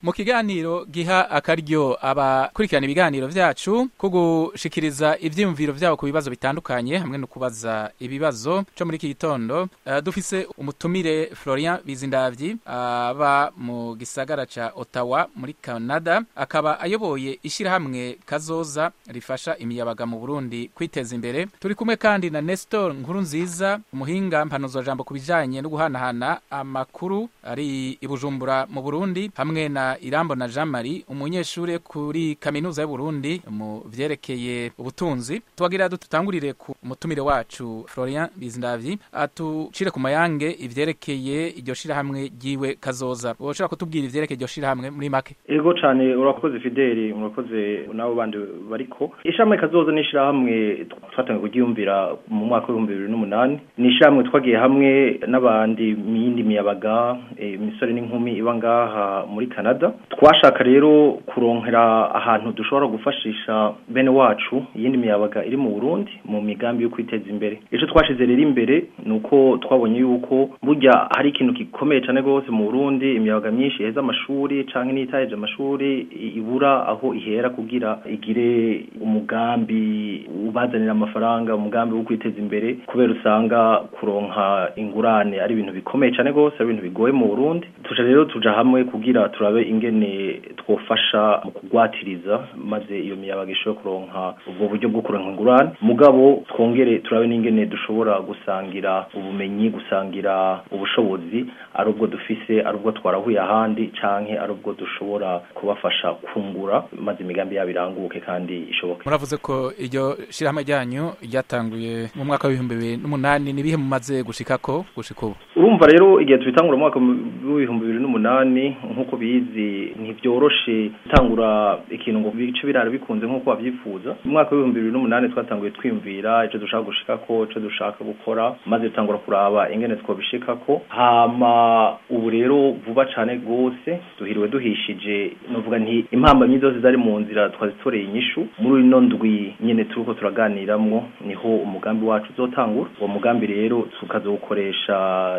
mu kiganiro giha akaryo abakurikirana ibiganiro vyacu ko gushikiriza ivyiyumviro vyabo ku bibazo bitandukanye hamwe no kubaza ibibazo co muri iki gitondo uh, dufise umutumire Florian Bizindavyi aba uh, mu gisagara ca Ottawa muri Canada akaba ayoboye ishirahamwe kazoza rifasha imiyabaga mu Burundi kwiteza imbere turi kumwe kandi na Nestor Nkurunziza umuhinga mpanuzwa jambo kubijanye no guhanahana amakuru ari ibujumbura mu Burundi hamwe na Irambo na Jean Marie umunyeshure kuri kaminuza y'u Burundi mu vyerekeye ubutunzi twagira dutangurire ku mutumire wacu Florian Bizindavyi atucire ku mayange ivyerekeye iryo shirahamwe ryiwe kazoza woshobora kutubwira ivyerekeye iryo shirahamwe muri make ego cane urakoze Fideli urakoze nabo bandi bariko ishamwe kazoza ni shirahamwe twatangiye kuryumvira mu mwaka w'ibihumbi bibiri n'umunani ni ishyirahamwe twagiye hamwe n'abandi miyindi miyabaga imisore n'inkumi iba ngaha muri canada twashaka rero kuronkera ahantu dushobora gufashisha bene wacu iyindi miyabaga iri mu burundi mu migambi yo kwiteza imbere icyo twashize rero imbere ni uko twabonye yuko burya hari ikintu gikomeye cyane rwose mu burundi imiyabaga myinshi iheza amashuri cyangwa n'itayeje amashuri ibura aho ihera kugira igire umugambi ubazanira amafaranga umugambi wo kwiteza imbere kubera usanga kuronka ingurane ari ibintu bikomeye cyane rwose ari ibintu bigoye mu Burundi tuja rero tuja hamwe kugira turabe ingene twofasha mu kugwatiriza maze iyo miyabaga ishobora kuronka ubwo buryo bwo kuronka ingurane mugabo twongere turabe n'ingene dushobora gusangira ubumenyi gusangira ubushobozi ari ubwo dufise ari ubwo twarahuye ahandi canke ari ubwo dushobora kubafasha kungura maze imigambi yabo iranguke kandi ishoboke muravuze ko iryo shirahamwe ryanyu ryatanguye mu mwaka w'ibihumbi bibiri n'umunani nibihe mumaze gushikako gushika ubu urumva rero igihe tubitangura mu mwaka w'ibihumbi bibiri n'umunani nk'uko bizi ntibyoroshe gutangura ikintu ngo bice birara bikunze nk'uko babyifuza mu mwaka w'ibihumbi bibiri n'umunani twatanguye twiyumvira icyo dushaka gushikako icyo dushaka gukora maze dutangura kuraba ingene twabishikako hama ubu rero vuba cane rwose duhiriwe duhishije novuga nti impambamyi zose zari mu nzira twazitoreye inyishu muri ino ndwi nyene turiko turaganiramwo niho umugambi wacu uzotangura uwo mugambi rero tukazawukoresha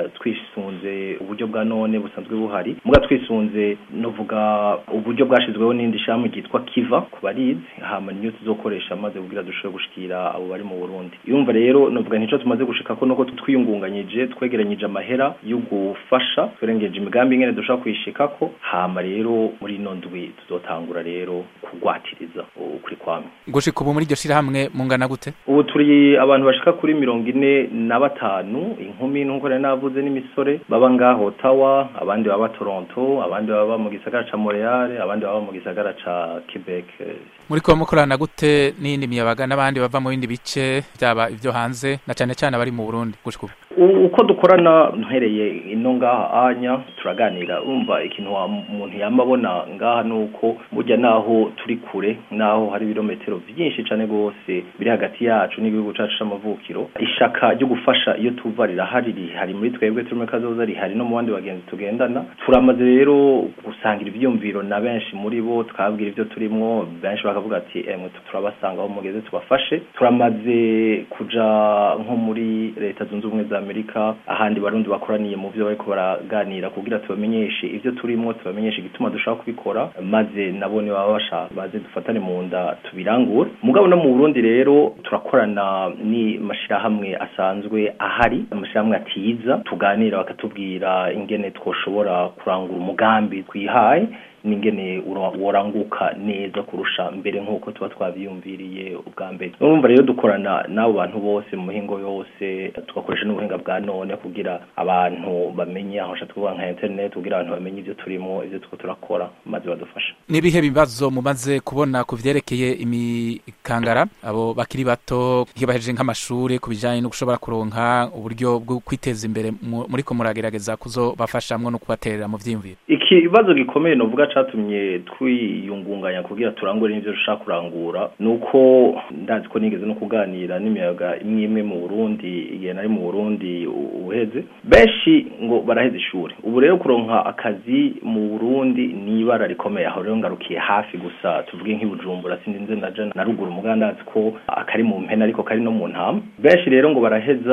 twisunze uburyo bwa none busanzwe buhari muga twisunze novuga uburyo bwashizweho n'indi shami ryitwa kiva ku barizi hama niyo tuzokoresha maze kugira dushobore gushikira abo bari mu Burundi yumva rero novuga ntico tumaze gushikako nuko twiyungunganyije twegeranyije amahera yo gufasha twerengeje imigambi ingene dushobora kuyishikako hama rero muri ino ndwi tuzotangura rero kugwatiriza ukuri kwamwe gushika ubu muri iryo shirahamwe mungana gute ubu turi abantu bashika kuri mirongo ine na batanu inkumi nk'uko nari navuze n'imisore baba ngaho Ottawa abandi baba Toronto abandi baba mu gisagara ca Montreal abandi baba mu gisagara ca Quebec muri ko mukorana gute n'indi miyabaga n'abandi bava mu bindi bice byaba ivyo hanze na cane cane abari mu Burundi gushika ubu uko dukorana ntereye ino ngaha anya turaganira umva ikintu umuntu yamabona ngaha nuko burya naho turi kure naho hari ibirometero byinshi cane gose biri hagati yacu n'igihugu cacu c'amavukiro ishaka ryo gufasha iyo tuva rirahari rihari muri twebwe turi muri kazoza rihari no mu bandi bagenzi tugendana turamaze rero gusangira ivyumviro na benshi muri bo twabwira ivyo turimwo benshi bakavuga ati emwe turabasanga aho mugeze tubafashe turamaze kuja nko muri leta zunze ubumwe za Amerika ahandi barundi bakoraniye mu byo bariko baraganira kugira tubamenyeshe ivyo turimo tubamenyeshe igituma dushaka kubikora maze nabo ni baba bashaka baze dufatane mu nda tubirangure mugabo no mu Burundi rero turakorana ni mashirahamwe asanzwe ahari amashirahamwe atiza tuganira bakatubwira ingene twoshobora kurangura umugambi twihaye ningene woranguka neza kurusha mbere nk'uko tuba twabyiyumviriye ubwa mbere urumva rero dukorana n'abo bantu bose mu mihingo yose tugakoresha n'ubuhinga bwa none kugira abantu bamenye aho nshaka kuvuga nka internet kugira abantu bamenye ibyo turimo ibyo tuko turakora maze badufasha n'ibihe bibazo mumaze kubona ku vyerekeye imikangara abo bakiri bato nkibahejeje nk'amashuri ku bijanye no gushobora kuronka uburyo bwo kwiteza imbere muriko muragerageza kuzobafashamwo no kubaterera mu vyiyumviro ikibazo gikomeye novuga catumye twiyungunganya kugira turangure n'ivyo dushaka kurangura nuko ndazi ko nigeze no kuganira n'imiyaga imwe imwe mu Burundi igihe nari mu Burundi uheze benshi ngo baraheze ishuri ubu rero kuronka akazi mu Burundi ni ibara rikomeye aho rero ngarukiye hafi gusa tuvuge nk'ibujumbura sindi nze naje na ruguru mugandazi ko akari mu mpena ariko kari no mu ntama benshi rero ngo baraheza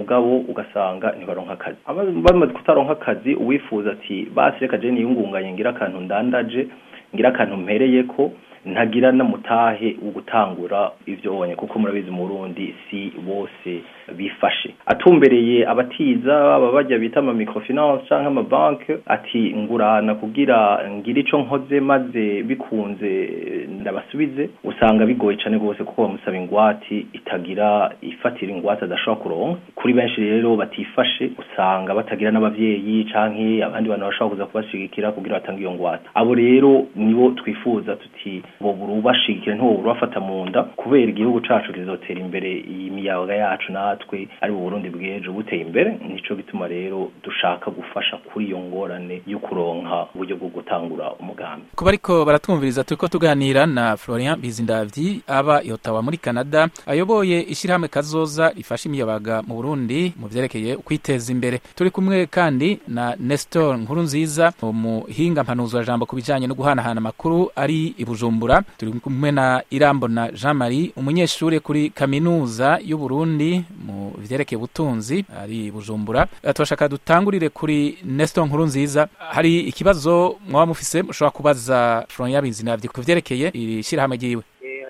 mugabo ugasanga ntibaronka akazi bamaze kutaronka akazi uwifuza ati basi reka je niyungunganye ngira akantu ndandaje ngira akantu mpereyeko ntagira namutahe ugutangura ivyo onye kuko murabizi mu Burundi si bose bifashe atumbereye abatiza aba bajya bita ama microfinance canke ama banke ati ngurana kugira ngira ico nkoze maze bikunze ndabasubize usanga bigoye cane gose kuko bamusaba ingwati itagira ifatira ingwate adashobora kuronka kuri benshi rero batifashe usanga batagira n'abavyeyi canke abandi bantu bashobora kuza kubashigikira kugira batange iyo ngwate abo rero nibo twifuza tuti bobura ubashigikira ntibobura bafata mu nda kubera igihugu cacu kizotera imbere iyi miyaga yacu natwe ari mu Burundi bw'ejo buteye imbere nico gituma rero dushaka gufasha kuri iyo ngorane yo kuronka uburyo bwo gutangura umugambi kuba ariko baratwumviriza turiko tuganira na Florian Bizindavyi aba i Ottawa muri Canada ayoboye ishirahamwe kazoza rifasha imiyabaga mu Burundi mu vyerekeye kwiteza imbere turi kumwe kandi na Nestor Nkurunziza umuhinga mpanuzo jambo kubijanye no guhanahana amakuru ari i Bujumbura turi kumwe na Irambona Jean Marie umunyeshuri kuri kaminuza y'u Burundi mu vyerekeye ubutunzi ari i Bujumbura turashaka dutangurire kuri Nestor Nkurunziza hari ikibazo mwaba mufise mushobora kubaza Florian Bizindavyi ku vyerekeye iri shirahamwe ryiwe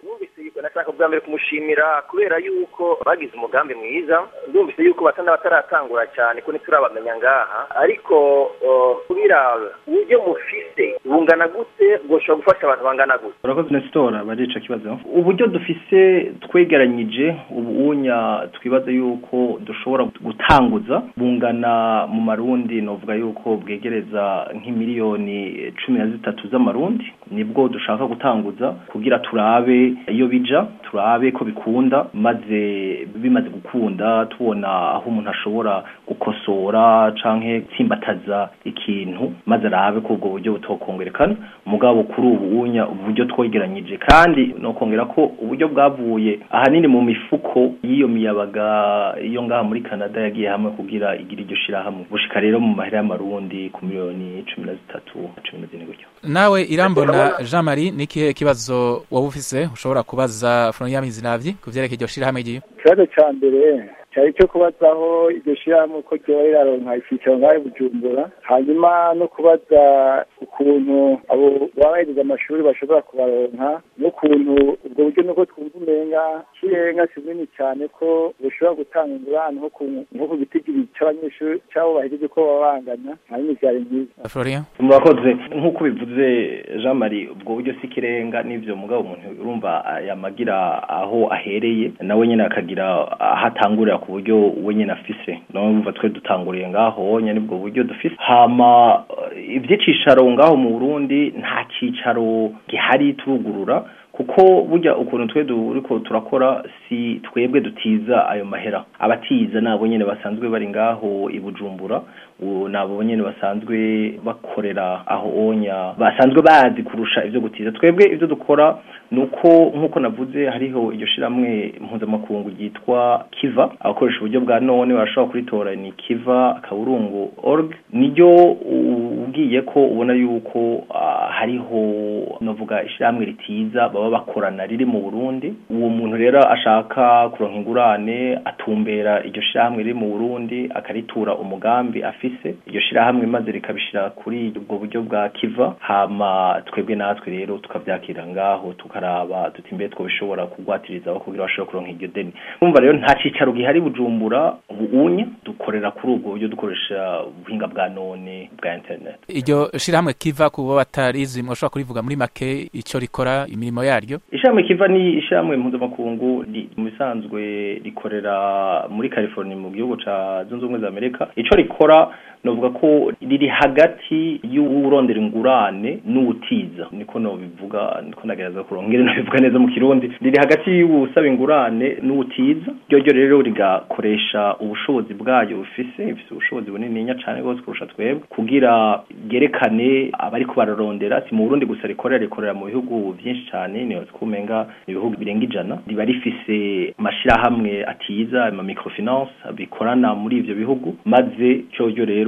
nashaka bwa mbere kumushimira kubera yuko bagize umugambi mwiza ndumvise yuko basa n'abataratangura cyane ko ntiturabamenya ngaha ariko kubiraba uburyo mufise bungana gute bwoshobora gufasha abantu bangana gute urakoze nesitora bari ico kibazo uburyo dufise twegeranyije ubunya twibaza yuko dushobora gutanguza bungana mu marundi novuga yuko bwegereza nk'imiliyoni cumi na zitatu z'amarundi nibwo dushaka gutanguza kugira turabe iyo bija turabe ko bikunda maze bimaze gukunda tubona aho umuntu ashobora gukosora canke tsimbataza ikintu maze arabe ko ubwo buryo butokongerekana mugabo kuri ubu unya uburyo twegeranyije kandi no kongera ko uburyo bwavuye ahanini mu mifuko y'iyo miyabaga iyo ngaha muri Canada yagiye hamwe kugira igira iryo shira hamwe bushika rero mu mahera y'amarundi ku miliyoni 13 14 gutyo nawe irambona Jean Marie nikihe kibazo wowe ufise ushobora kubaza Florian Bizindavyi ku vyerekeye iryo shira hamwe giye ikibazo ca mbere cyari cyo kubazaho iryo shyirahamwe ko ryoba riraronka icyicaro ngaho bujumbura hanyuma no kubaza ukuntu abo baba bahejeje amashuri bashobora kubaronka n'ukuntu ubwo buryo nuko twumva umenga kirenga kinini cyane ko bushobora gutanga ingurane nko ku gitigiri cy'abanyeshuri cy'abo bahejeje ko baba bangana hanyuma byari byiza Florian murakoze nk'uko bivuze Jean Marie ubwo buryo si kirenga n'ivyo mugabo umuntu urumva yamagira aho ahereye nawe nyene akagira aho atangurira ku buryo we nyene afise numva twe dutanguriye ngaho nyene nibwo buryo dufise hama ivy'icicaro ngaho mu Burundi nta cicaro gihari turugurura kuko burya ukuntu twe duriko turakora si twebwe dutiza ayo mahera abatiza nabo nyene basanzwe bari ngaho i Bujumbura nabo nyene basanzwe bakorera aho onya basanzwe bazi kurusha ivyo gutiza twebwe ivyo dukora nuko nkuko navuze hariho iryo shiramwe mpuzamakungu ryitwa Kiva abakoresha uburyo bwa none barashobora kuritora ni Kiva kaburungu org niryo ugiye ko ubona yuko uh, hariho novuga ishiramwe ritiza baba bakorana riri mu Burundi uwo muntu rero ashaka kuronka ingurane atumbera iryo shiramwe riri mu Burundi akaritura umugambi afise iryo shirahamwe maze rikabishira kuri ubwo buryo bwa Kiva hama twebwe natwe rero tukavyakira ngaho tukaraba tuti mbere twobishobora kugwatiriza aho kugira bashobora kuronka iryo deni umva rero nta cicaro gihari bujumbura ubunya dukorera kuri ubwo buryo dukoresha ubuhinga bwa none bwa internet iryo shirahamwe kiva kubo batarizi mwoshobora kurivuga muri make ico rikora imirimo yaryo ishyirahamwe kiva ni ishyirahamwe mpuzamakungu mu bisanzwe rikorera muri california mu gihugu ca zunze ubumwe za amerika ico rikora novuga ko riri hagati y'urondera ingurane n'ubutiza niko no bivuga niko nagereza kurongera no bivuga neza mu kirundi riri hagati y'usaba ingurane n'ubutiza ryo ryo rero rigakoresha ubushobozi bwayo bufise ifise ubushobozi bunini cyane rwose kurusha twebwe kugira gerekane abari ko bararondera si mu Burundi gusa rikorera rikorera mu bihugu byinshi cyane niyo twumenga ibihugu birenga ijana riba rifise amashirahamwe atiza ama microfinance bikorana muri ivyo bihugu maze cyo rero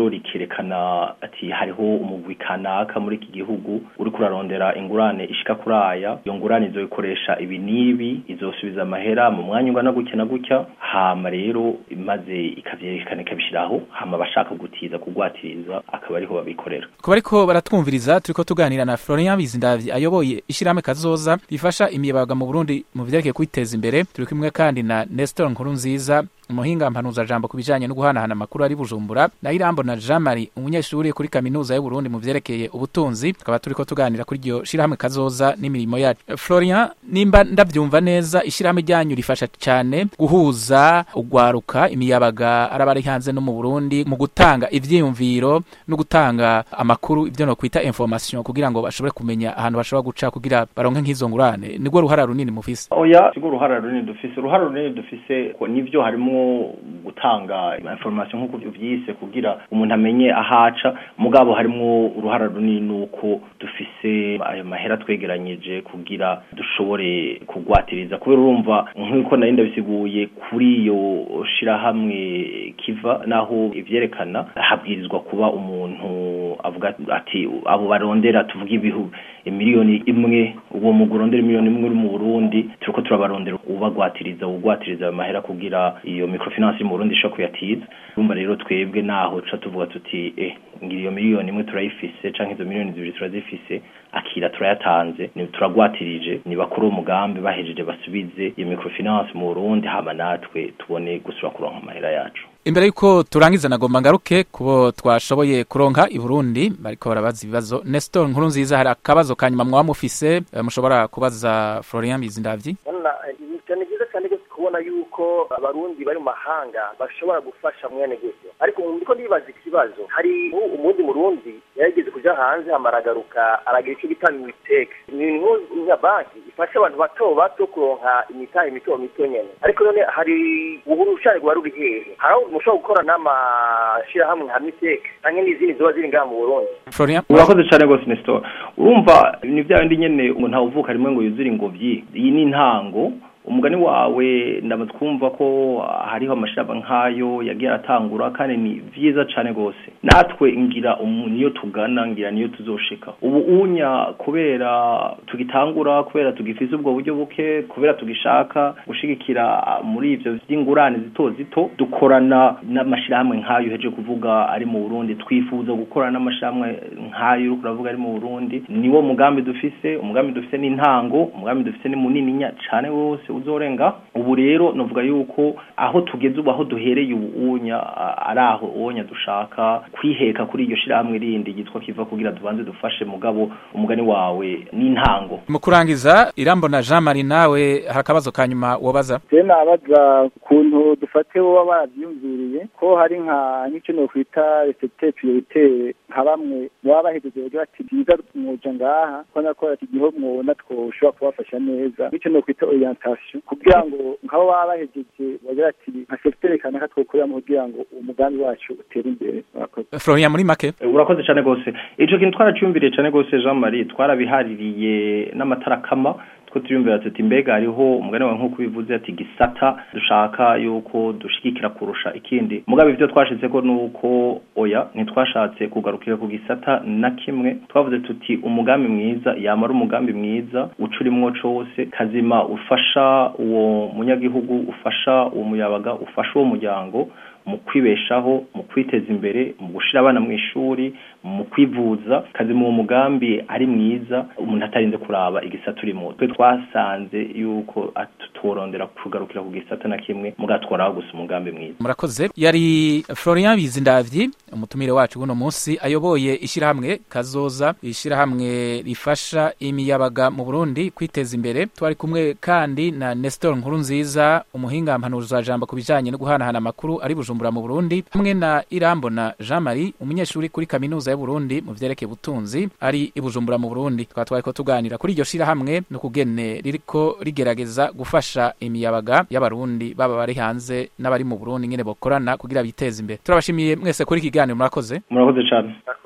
naryo rikerekana ati hariho umugwi kanaka muri iki gihugu uri kurarondera ingurane ishika kuri aya iyo ngurane izoyikoresha ibi n'ibi izosubiza amahera mu mwanya ungana gutya na gutya hama rero maze ikavyerekana ikabishiraho hama abashaka gutiza kugwatiriza akaba ariho babikorera kuba ariko baratwumviriza turiko tuganira na Florian Bizindavyi ayoboye ishirahamwe kazoza rifasha imiyabaga mu Burundi mu vyerekeye kwiteza imbere turi kumwe kandi na Nestor Nkurunziza umuhinga mpanuza jambo kubijanye no guhanahana amakuru ari Bujumbura na Irambo na Jean Marie umunyeshuri kuri kaminuza y'u Burundi mu vyerekeye ubutunzi tukaba turiko tuganira kuri iryo shirahamwe kazoza n'imirimo yacu Florian nimba ndavyumva neza ishirahamwe ryanyu rifasha cyane guhuza ugwaruka imiyabaga arabari hanze no mu Burundi mu gutanga ivyiyumviro no gutanga amakuru ivyo no kwita information kugira ngo bashobore kumenya ahantu bashobora guca kugira baronke nk'izo ngurane nigwo ruhara runini mufise oya sigo uruhara runini dufise uruhara runini dufise ko nivyo harimo gutanga information nk'uko uvyise kugira umuntu amenye ahaca mugabo harimo uruhara runini nuko dufise ayo mahera twegeranyije kugira dushobore kugwatiriza kubera urumva nk'uko nari ndabisiguye kuri iyo shirahamwe kiva naho ivyerekana habwirizwa kuba umuntu avuga ati abo barondera tuvuga ibihu miliyoni imwe uwo mugurondera miliyoni imwe uri mu Burundi turiko turabarondera ubagwatiriza ugwatiriza ayo mahera kugira iyo microfinance mu Burundi ishobora kuyatiza urumva rero twebwe naho tuca tuvuga tuti eh ngira iyo miliyoni imwe turayifise canke izo miliyoni zibiri turazifise akira turayatanze ni turagwatirije ni bakuru umugambi bahejeje basubize iyo microfinance mu Burundi hama natwe tubone gusura kuronka amahera yacu imbere yuko turangiza nagomba ngaruke kubo twashoboye kuronka i Burundi bariko barabaza ibibazo Nestor nkuru nziza hari akabazo kanyuma mwaba mufise mushobora kubaza Florian Bizindavyi cyane byiza cyane rwose kubona yuko abarundi bari mu mahanga bashobora gufasha mwene gutyo ariko ndiko ndibaza ikibazo hari umundi murundi yarigeze kuja hanze amaragaruka aragira icyo bita miteke ni nka banki ifasha abantu bato bato kuronka imitahe mito mito nyene ariko none hari uburushane rwa ruri hehe hari aho mushobora gukora n'amashirahamwe nka miteke canke n'izindi ziba ziri ngaha mu burundi Florian urakoze cyane rwose Nestor urumva ni bya bindi nyene umuntu awuvuka rimwe ngo yuzure ingobyi iyi ni intango umugani wawe ndamaze kumva ko hariho amashamba nk'ayo yagiye aratangura kandi ni vyiza cane gose natwe ngira niyo tugana ngira niyo tuzoshika ubu unya kubera tugitangura kubera tugifise ubwo buryo buke kubera tugishaka gushigikira muri ivyo vy'ingurane zito zito dukorana n'amashirahamwe nk'ayo heje kuvuga ari mu Burundi twifuza gukorana n'amashirahamwe nk'ayo uriko uravuga ari mu Burundi niwo mugambi dufise umugambi dufise n'intango umugambi dufise ni munini cane wose uzorenga ubu rero novuga yuko aho tugeze ubu aho duhereye ubu unya ari aho unya dushaka kwiheka kuri iryo shirahamwe rindi yitwa kiva kugira dubanze dufashe mugabo umugani wawe n'intango mu kurangiza irambo na Jean Marie nawe hari akabazo kanyuma wobaza je nabaza ukuntu dufate woba baravyumviriye ko hari nka nk'icyo nokwita resete priorite nka bamwe baba bahejeje bagira bati byiza mwoja ngaha ko nakora ati igiho mwona twoshobora kubafasha neza nk'icyo nokwita orientation kugira ngo nk'abo baba bahejeje bagira ati nka secteur kanaka twokoreramo kugira ngo umugambi wacu utere imbere Florian muri make urakoze cyane gose ico kintu twaracyumviriye cyane gose Jean Marie twarabihaririye n'amatara kama two tuyumvira tuti mbega hariho umugani wawe nk'uko bivuze ati gisata dushaka yuko dushigikira kurusha ikindi mugabe ivyo twashizeko nuko oya ntitwashatse kugarukira ku gisata na kimwe twavuze tuti umugambi mwiza yamara umugambi mwiza ucurimwo cose kazima ufasha uwo munyagihugu ufasha uwo muyabaga ufasha uwo muryango mu kwibeshaho mu kwiteza imbere mu gushira abana mu ishuri mu kwivuza kazi mu mugambi ari mwiza umuntu atarinze kuraba igisata urimo twe twasanze yuko tutorondera kugarukira ku gisata na kimwe mugatwaraho gusa umugambi mwiza murakoze yari Florian Bizindavyi umutumire wacu buno munsi ayoboye ishirahamwe kazoza ishirahamwe rifasha imiyabaga mu Burundi kwiteza imbere twari kumwe kandi na Nestor Nkurunziza umuhinga mpanuza jambo kubijanye no guhanahana amakuru ari Bujumbura mu Burundi hamwe na Irambo na Jean Marie umunyeshuri kuri kaminuza y'u Burundi mu vyerekeye ubutunzi ari i Bujumbura mu Burundi twari twariko tuganira kuri iryo shirahamwe no kugene ririko rigerageza gufasha imiyabaga y'abarundi baba bari hanze n'abari mu Burundi nyene bokorana kugira biteze imbere turabashimiye mwese kuri ikiganiro murakoze murakoze cyane